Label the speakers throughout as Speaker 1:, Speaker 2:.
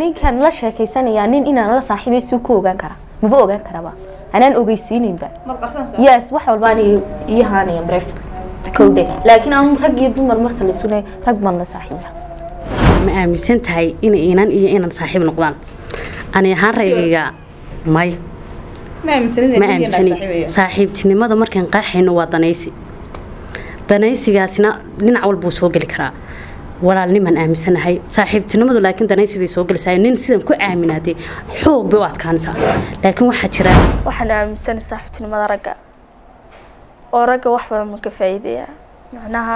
Speaker 1: ninkaan la sheekaysanayaa nin inaan la saaxiibay suu ku ogaan karaa maba ogaan karaba anaan ogeysiininba yes wax walbaan ii haanaya bref kowdhe laakiin aan rag iyo dumar marka la sunay rag baan la saaxiiba
Speaker 2: ma aaminsan tahay in inan iyo inan saaxiib noqdaan ani ahaan raygayga may ma aaminsani saaxiibtinimada markaan qaaxayno waa danaysi danaysigaasina dhinac walbuu soo geli karaa walaalnimaan aaminsanahay saaxiibtinimadu laakiin danaysi bay soo gelaysaa nin sidan ku aaminaadee xoog bay u adkaanaysaa laakiin waxaa jira
Speaker 3: waxaan aaminsanay saaxiibtinimada ragga oo ragga wax badan ma ka faa'iideeyaa macnaha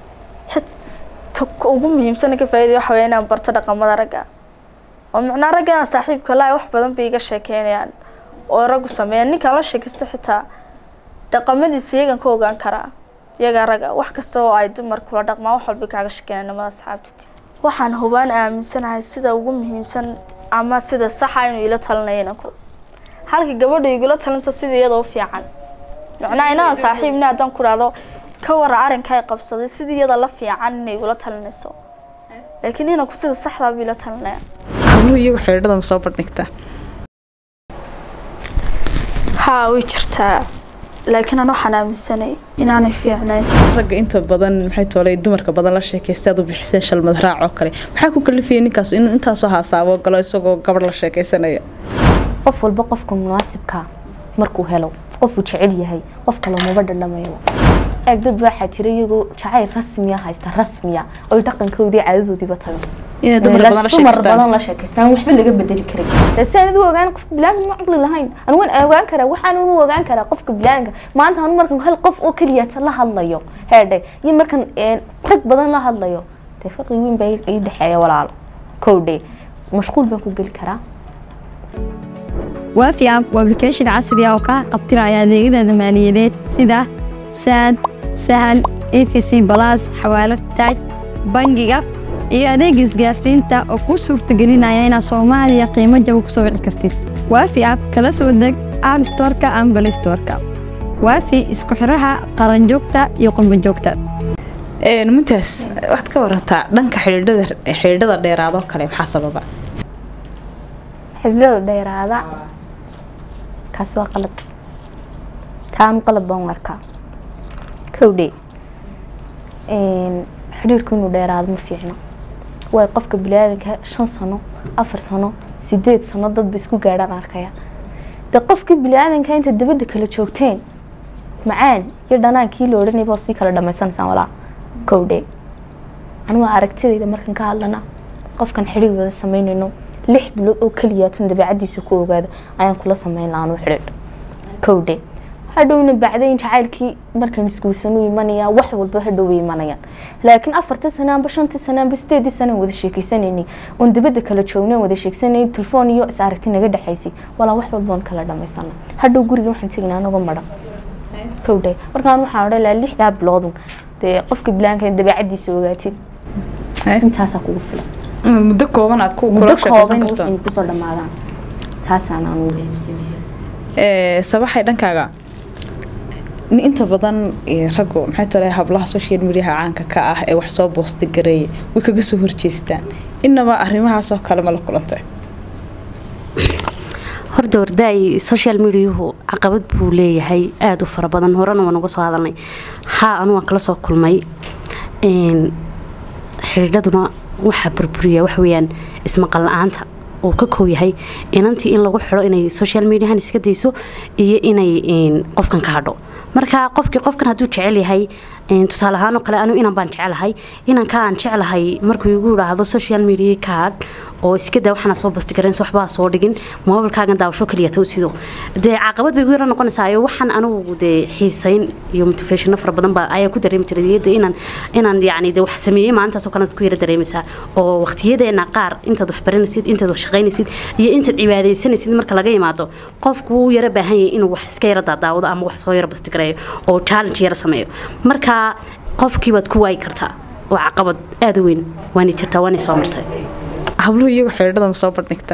Speaker 3: xita ugu muhiimsana ka faa'iidaya waxa weya inaan barto dhaqamada ragga oo macnaha ragga inaan saaxiibka laa wax badan bay iga sheekeynayaan oo raggu sameeyaan ninkaan la sheekaysta xitaa dhaqamadiisa iyagan ka ogaan karaa iyagaa ragga wax kasta oo ay dumar kula dhaqmaan wax walba kaaga sheekeynaya nimada asxaabtiti waxaan hubaan aaminsanahay sida ugu muhiimsan ama sida saxa inuu ila talinayo inanku halka gabadha igula talinsa sida iyadoo fiican macnaha inaan saaxiibni haddaan ku dhahdo ka wara arrinka ay qabsaday sidii iyada la fiican inay igula talinayso laakiin inanku sida saxdaa buu ila talinaya
Speaker 4: habluhu iyagu xidhiidhada ma soo bandhigtaa
Speaker 3: haa way jirtaa laakiin aan waxaan aaminsanay inaanay fiicnayn
Speaker 4: ragga inta badan maxay toolay dumarka badan la sheekaysta aad u bixiseen shalmad raac oo kale maxaa ku kalifayay ninkaas inuu intaasoo haasaabo galo isagoo gabadh la sheekaysanaya
Speaker 1: qof walba qofka munaasibka markuu helo qofuu jecel yahay qof kale maba dhadhamayo eeg dad waxaa jira iyagoo jacayl rasmiya haysta rasmiya oy dhaqankoodii caadadoodiiba tagan
Speaker 4: inay dumar badan la
Speaker 1: dumar
Speaker 4: sheekaystaan
Speaker 1: badan la sheekaystaan waxba laga bedeli karay si aan u ogaan qofka bilaanka ma caqli lahayn anu waan ogaan karaa waxaan u ogaan karaa qofka bilaanka maanta anu markan hal qof oo keliya ta la hadlayo heedhe iyo markan een, rag badan la hadlayo dee farqi weyn baa ii dhexeeya walaalo kowdhe mashquul baan ku geli karaa
Speaker 5: waafi app waa application casri ah oo kaa qabtiraya adeegyada maaliyadeed sida saad sahal efc balas xawaalad taaj bangiga iyo adeega isgaarsiinta oo kuu suurtagelinaya inaad soomaaliya qiimo jaba ku soo wici kartid waafi app kala soo deg app storeka ama play storeka waafi isku xiraha qaranjoogta iyo qurbanjoogta
Speaker 4: Een, muntaas waxaad ka warantaa dhanka xidhiidhada xidhiidhada dheeraadoo kale maxaa sababa
Speaker 1: xididada dheeraada kaas waa qalad taanu qalad baan u arkaa kowdhe xidhiirku inuu dheeraado ma fiicno way qofka biniaadanka shan sano afar sano sideed sano dadba isku gaadhaan arkaya de qofkii biniaadanka inta dabadda kala joogteen macaan iyo dhanaankii la odhanayba sii kala dhamaysanaysaan walaa kowdhe anigu aragtidayda markan ka hadlana qofkan xidhiir wada sameynayno lix bilood oo keliyaatun dabeecadiisa ku ogaada ayaan kula sameyn lahaan u xidhiidh kowdhe hadhowna bacdayn jacaylkii markaan isguursanu imanaya wax walba hadhow way imanayaan laakiin afartii sano amba shantii sano amba sideedii sano aan wada sheekeysanaynay oon dabadda kala joognay aan wada sheegsanay telefoon iyo is aragti naga dhexaysay walaa wax walba oon kala dhamaysana hadhow guriga waxaan tegaynaa anagoo madhan kowdhe markaan waxaan odhan lahaa lixdaa biloodun dee qofka bilaanka dabeecadiisa ogaatid
Speaker 4: Haye.
Speaker 1: intaasaa kugu filan
Speaker 4: inaad muddo kooban aad ku
Speaker 1: muddo
Speaker 4: kula sheekaysan
Speaker 1: kooban
Speaker 4: karto
Speaker 1: waxay kusoo dhamaadaan taasaan aan ugu aaminsanyahay
Speaker 4: Ee, sabaxay dhankaaga ni inta badan ee, raggu maxay tolay hablaha social mediaha caanka ka ah ee wax soo boosti gareeya way kaga soo horjeestaan inaba arrimahaas oo kale ma la kulantay
Speaker 2: horta wardaay social mediahu caqabad buu leeyahay aada u fara badan horena waan uga soo hadalnay haa anu waan kala soo kulmay Een, xidhiidhaduna waxaa burburiya waxa weeyaan ismaqal la-aanta uu ka koow yahay inantii in lagu xidho inay social mediahan iska dayso iyo inay een, qofkan ka hadho marka qofkii qofkan hadduu jecel yahay een, tusaale ahaan oo kale anu inan baan jecelahay inanka aan jecelahay markuu igu idhaahdo social media ka hadh oo iska daa waxaana soo basti garanaysa waxbaa soo dhigin moobilkaagan daawasho kaliya ta sido dee caqabad bay igu yara noqonaysaa iyo waxaan anigu dee xiisayn iyo motivationo fara badan baa ayaan ku dareemi jiray iyada inaan inaan yacni dee wax sameeyey maalintaasoo kale ku yara dareemaysaa oo waqtiyadeena qaar intaad wax baranaysid intaad wax shaqaynaysid iyo intaad cibaadaysanaysid marka laga yimaado qofku wuu yara baahan yahay inuu wax iska yara daadaawado ama wax soo yara basti gareeyo oo challenge yara sameeyo marka qofkii baad ku waayi kartaa oo caqabad aada u weyn waana jirtaa waana soo martay
Speaker 4: habluhu iyagu xidhiidhada ma soo bandhigtaa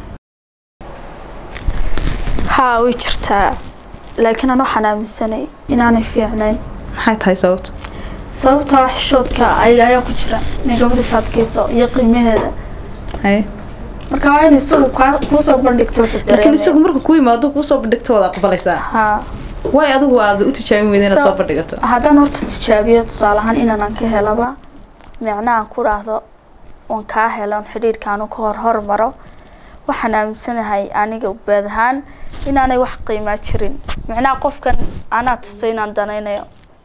Speaker 3: haa way jirtaa laakiin aan waxaan aaminsanay inaanay fiicnayn
Speaker 4: maxay tahay sababtu
Speaker 3: sababtoo ah xishoodka ay ayaa ku jira inay gabadha saadkayso iyo qiimaheeda
Speaker 4: haye
Speaker 3: marka waa in isagu kaa- kuusoo bandhigto wuxuu
Speaker 4: laakiin
Speaker 3: dareemaya.
Speaker 4: isagu marka kuu yimaado kuu soo bandhigto waad aqbalaysaa
Speaker 3: haa
Speaker 4: waay adigu aad u tijaabin weyda inaad
Speaker 3: So-
Speaker 4: soo bandhigato
Speaker 3: haddaan horta tijaabiyo tusaale ahaan inaanan ka helaba micnahan ku dhaahdo oon kaa helo xidhiidhkaanu ka hor hormaro waxaan aaminsanahay aniga ubaad ahaan inaanay wax qiimaa jirin micnaha qofkan anaa tusay inaan danaynayo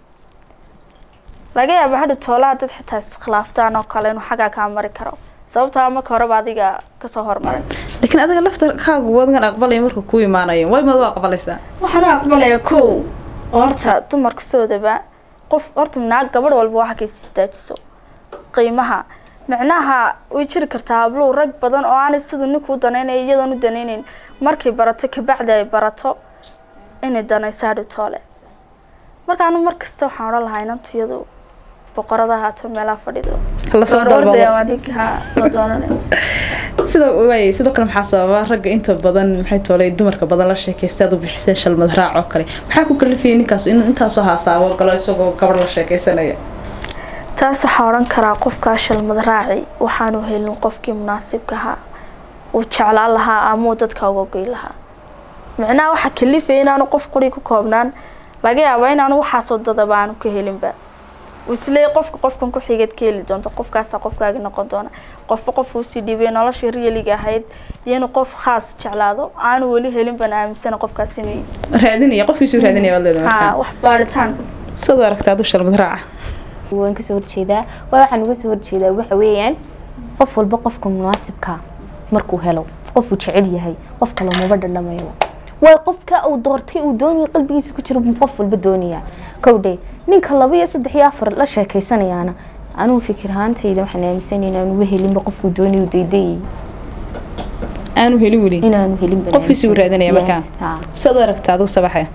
Speaker 3: laga yaaba hadhi toolaha dad xitaa iskhilaaftaan oo kale inuu xaggaa kaa mari karo sababtaa marka horeba adiga kasoo hormaray
Speaker 4: laakiin adiga laftarkaagu wadigan aqbalaya marka kuu imaanayo way maad u aqbalaysaa
Speaker 3: waxaan u aqbalaya kow oo horta dumarka soodaba qof horta naag gabadh walba waxa kaysa istaajiso qiimaha micnaha way jiri kartaa habluhu rag badan oo aanay siduu ninkuu danaynaya iyadoon u danaynayn markay barato kabacdi ay barato inay danayso hadhi toole marka anu mar kasta waxaan odhan lahaa inantiyadu boqorada haato meelaha fadhido
Speaker 4: la soo
Speaker 3: Door ordaya
Speaker 4: dalbado
Speaker 3: waa ninka haa soo doonanaya
Speaker 4: sida waay sidoo kale maxaa sababa ragga inta badan maxay toolay dumarka badan la sheekaysta aad u bixiseen shalmad raac oo kale maxaa ku kalifayay ninkaas in intaasoo haasaabo galo isagoo gabadh la sheekaysanaya
Speaker 3: taas waxaa odhan karaa qofkaa shalmad raaci waxaanu helin qofkii munaasibka ahaa uu jeclaan lahaa ama uu dadka uga goy lahaa micnaha waxaa kalifaya inaanu qof quri ku koobnaan laga yaabaa inaanu waxaasoo dadaba aanu ka helinba uu isleeyahy qofka qofkan ku xigeed ka heli doonto qofkaasaa qofkaagi noqon doona qofba qofka usii dhiibay noloshii riyaliga ahayd iyo inuu qof khaas jeclaado aanu weli helin bana aaminsana qofkaas inuu
Speaker 4: raadinaya qofkiisuu raadinaya baad leedahay
Speaker 3: haa
Speaker 4: markaa
Speaker 3: wax baaritaan
Speaker 4: sad aragta adu shalmad raaca
Speaker 1: waan kasoo horjeedaa waa waxaan uga soo horjeedaa waxa weeyaan qof walba qofka munaasibka markuu helo qofuu jecel yahay qof kale maba dhadhamayo waa qofka uu doortay uu doonaya qalbigiisa ku jira buu qof walba doonaya kowdhe ninka laba iyo saddex iyo afar la sheekaysanayaana anugu fikir ahaantayda waxaan aaminsanay inaanu helinba qofkuu doonaya daydayay
Speaker 4: aanu helin weli
Speaker 1: inaanu helinba
Speaker 4: qofkiisii uu raadinaya markaa sad aragta adu sabaxe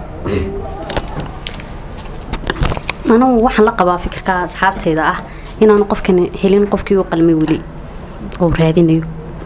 Speaker 2: anugu waxaan la qabaa fikirka asxaabtayda ah inaanu qofkan helin qofkii u qalmay weli oo raadinayo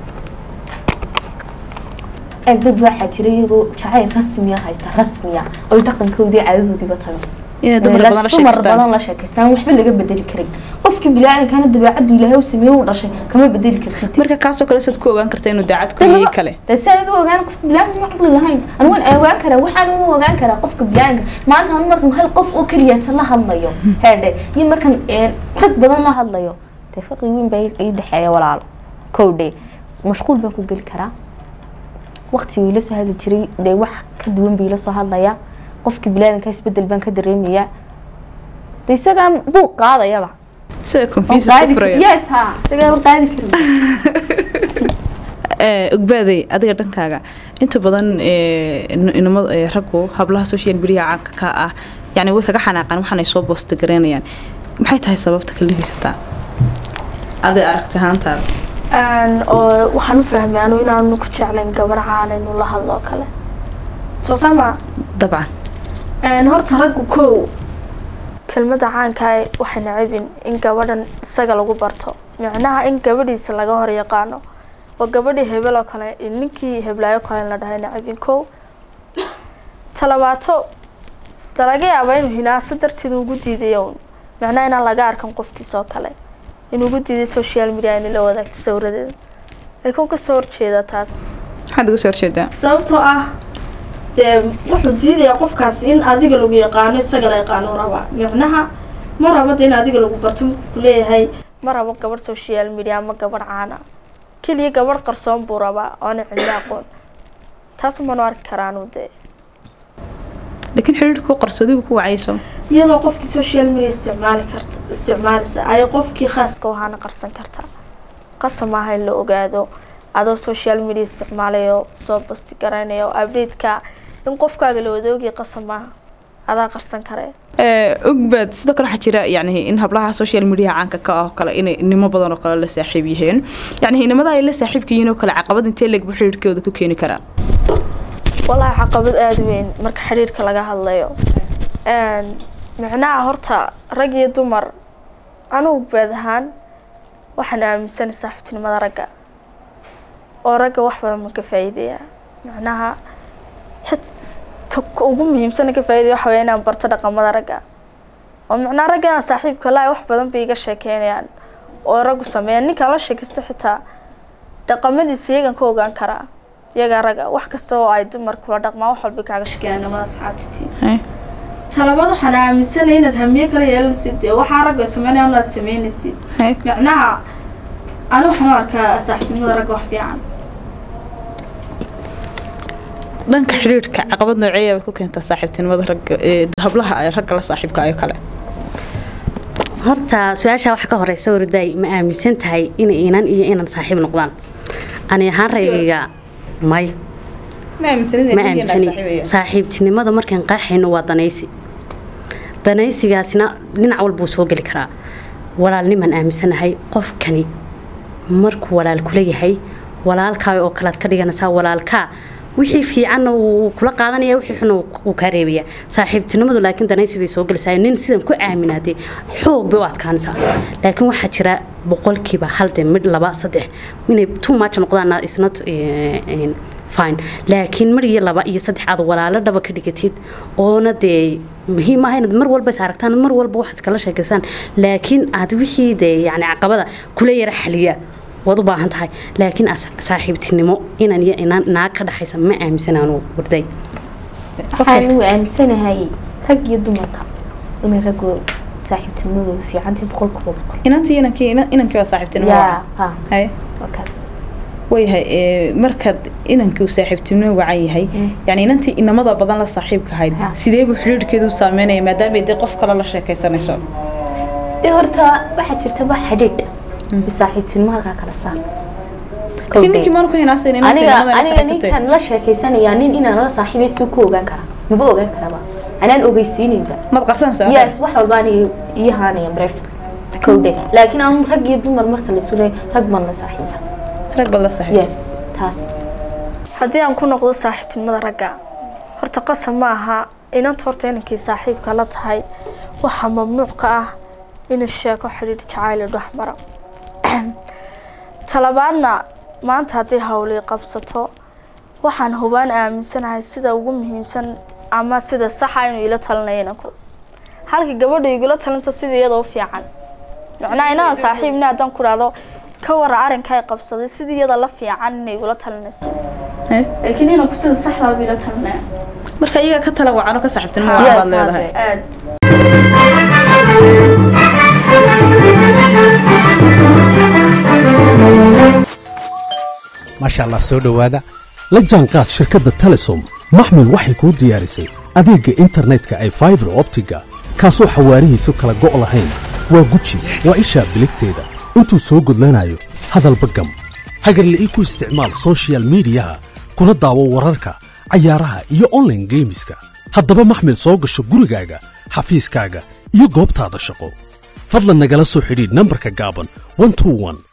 Speaker 1: dad waxaa jira iyagoo jacayl rasmiya haysta rasmiya oy dhaqankoodii caadadoodiiba tago
Speaker 4: inay dumar badan la
Speaker 1: dumar
Speaker 4: sheekaystaan
Speaker 1: badan la sheekaystaan waxba laga bedeli karin qofkii biniaadankana dabeecaddu ilaahay u sameeye u dhashay kama bedeli kartid
Speaker 4: marka kaasoo kale sad ku ogaan karta inuu daacad ku yihi kale
Speaker 1: dee si aad u ogaan qofka biniaadamka ma caqli lahayn anigu waan ogaan karaa waxaan u ogaan karaa qofka biniaadamka maanta anu markan hal qof oo keliyata la hadlayo heedhe iyo markan een, rag badan la hadlayo dee farqi weyn baa ii dhexeeya walaalo kowdhe mashquul baan ku geli karaa waqtigii ila soo hadli jiray dee wax ka duwan bii ila soo hadlaya qofkii biniaadamka isbedel baan ka dareemayaa de isagaa buu qaadayaba
Speaker 4: sida
Speaker 1: Waan
Speaker 4: confusus
Speaker 1: qaadi
Speaker 4: ku furaya
Speaker 1: kar- yes ha isagaa waan qaadi karin
Speaker 4: ee ogbaaday adiga dhankaaga inta badan ee, in- inamada ee, raggu hablaha social media caanka ka ah yani way kaga xanaaqaan waxaanay soo boosta garaynayaan maxay tahay sababta kalifaysataa aday aragti ahaantaada
Speaker 3: Een, oo waxaan u fahmay anu inaanu ku jeclayn gabar caan inuu la hadlo oo kale soo sama
Speaker 4: dabcan
Speaker 3: Een, horta raggu kow kelmada caanka ah waxay nacabin in gabadhan isaga lagu barto micnaha in gabadhiisa laga hor yaqaano oo gabadhii hebel oo kale in ninkii heblaayo kale la dhahay nacabin kow talabaato da laga yaaba inuu hinaaso darteed ugu diidayo un micnaha inaan laga arkan qofkiisa oo kale inuu ugu diiday social media inay la wadaagto sawiradeeda laakiin kasoo horjeeda taas
Speaker 4: maxaad uga soo horjeedaa
Speaker 3: sababtoo ah dee wuxuu diidayaa qofkaasi in adiga lagu yaqaano isaga la yaqaano rabaa micnaha ma rabo de in adiga lagu barto markuu kuleeyahay ma rabo gabadh social media ama gabadh caana keliya gabadh qarsoon buu rabaa oona cidlo aqoon taas manu arki karaanu dee
Speaker 4: laakiin xidhiidhku qarsoodigu ku wacayso
Speaker 3: iyadoo qofkii social media isticmaali karta isticmaalisa ayay qofkii khaaska u ahaana qarsan kartaa qasab maaha in la ogaado adoo social media isticmaalayo soo basti garanayo update-ka in qofkaaga la wadaogaya qasab maaha adaa qarsan karee
Speaker 4: Ee, ogbaad sidoo kale waxaa jira yani in hablaha social media caanka ka ah oo kale inay nimo badan oo kale la saaxiib yihiin yani inamada ay la saaxiibka yihiin oo kale caqabad intee leegbu xidhiidhkooda ku keeni karaa
Speaker 3: walaahi caqabad aada weyn marka xiriirka laga hadlayo Een, micnaha horta rag iyo dumar anugu baad ahaan waxaan aaminsanay saaxiibtinimada ragga oo ragga wax badan ma ka faa'iidaya micnaha xit- ta ugu muhiimsana ka faa'iidaya waxa weya inaan barto dhaqamada ragga oo micnaha ragga inaan saaxiibka lahay wax badan bay iga sheekeynayaan oo raggu sameeyaan ninkaan la sheekaysta xitaa dhaqamadiisa iyagan ka ogaan karaa iyagaa raga wax kasta oo ay dumar kula dhaqmaan wax walba kaaga shekeeyaan nimada asxaabtitii
Speaker 4: Haye.
Speaker 3: talabaad waxaan aaminsanay inaad hamiye kala yeelanaysid dee waxaa ragga sameynaya inaad sameynaysid
Speaker 4: Haye.
Speaker 3: macnaha ani waxaan u arkaa saaxiibtinimada ragga wax fiican
Speaker 4: dhanka xidhiidhka caqabad nooceeya bay ku keentaa saaxiibtinimada ragga ee hablaha ay ragga la saaxiibka ayo kale
Speaker 2: horta su-aasha waxa ka horeysa wardaay ma aaminsan tahay in inan iyo inan saaxiib noqdaan ani ahaan raygayga may
Speaker 4: ma aaminsanid
Speaker 2: ma aaminsani saaxiibtinimada markaan qaaxayno waa danaysi danaysigaasina dhinac walbuu soo geli karaa walaalnimaan aaminsanahay qofkani markuu walaal kula yahay walaalkaa oo kalead ka dhiganaysaa walaalkaa wixii fiicanna wuu kula qaadanaya wixii xunna wuu kaa reebaya saaxiibtinimadu laakiin danaysi bay soo gelaysaa nin sidan ku aaminaatay xoog bay u adkaanaysaa laakiin waxaa jira boqolkiiba hal de mid laba saddex inay too much noqdaan is not eh, eh, fine laakiin mar iyo laba iyo saddex aad walaalo dhaba ka dhigatid oona dee muhiim ah inaad mar walba is aragtaan mar walba waxaad iskala sheekaysaan laakiin aad wixii dee yani caqabada kula yara xaliya waad u baahan tahay laakiin as- saaxiibtinimo inan iyo inaan naag ka dhaxaysa ma aaminsan aanu warday
Speaker 1: waxaan u aaminsanahay rag iyo dumarka inay raggu saaxiibtinimadooda fiicantii boqolkiiba boqol
Speaker 4: inantii inankii inan- inankii waa saaxiibtinimo
Speaker 1: yaa ha
Speaker 4: haye
Speaker 1: waa kaas
Speaker 4: wayahay ee, markaad inankii uu saaxiibtinimo wacan yahay yani inantii inamada badan la saaxiibka ahayd
Speaker 1: Ha.
Speaker 4: sidee buu xidhiidhkeedu u saameynaya maadaama dee qof kale la sheekaysanayso
Speaker 1: dee horta waxaa jirta wax xidhiidh iyo saaxiibtinimo halkaa kala saar
Speaker 4: laakiin ninkii maanu ku hinaasayn inantii
Speaker 1: aniga
Speaker 4: inamada la
Speaker 1: aniga
Speaker 4: saaxiibtay
Speaker 1: ninkan la sheekaysanaya nin inaan la saaxiibay suu ku ogaan karaa maba ogaan karaba anaan ogeysiinayba
Speaker 4: maad qarsanaysaa
Speaker 1: yes wax walba aniga iyo haanaya bref kowdhe laakiin aan rag iyo dumar marka la sulay rag baan la saaxiiba
Speaker 4: rag baad la saaxiibtay
Speaker 1: yes taas
Speaker 3: haddii aan ku noqdo saaxiibtinimada ragga horta qasab ma aha inanta horta inankii saaxiibka la tahay waxaa mamnuuc ka ah in sheeko xidhiidh jacayl dhex mara talabaadna maanta haddii hawlii qabsato waxaan hubaan aaminsanahay sida ugu muhiimsan ama sida saxa inuu ila talinayo inanku halka gabadha igula talinsa sida iyada u fiican macnaha inaan saaxiibna haddaan ku dhahdo ka wara arrinka ay qabsaday sidii iyada la fiican inay igula talinayso
Speaker 4: Haye.
Speaker 3: laakiin inanku sida saxdaa buu ila talinaya
Speaker 4: marka iyaga ka tala wacano ka saaxiibtinimo
Speaker 1: Yes,
Speaker 4: wacan baad leedahay
Speaker 1: hadde.
Speaker 3: aad
Speaker 6: maasha allah soo dhowaada la jaanqaad shirkadda telesom maxmil waxay kuu diyaarisay adeegga internetka ay faibar optiga kaasoo xawaarihiisu kala go' lahayn waa guji waa ishaa biligteeda intuu soo gudlanayo hadalba gam hagarle ii ku isticmaal soshiyal miidiyaha kuna daawo wararka cayaaraha iyo online geemiska haddaba maxmil soo gasho gurigaaga xafiiskaaga iyo goobtaada shaqo fadlan nagala soo xidhiidh nambarka gaaban 121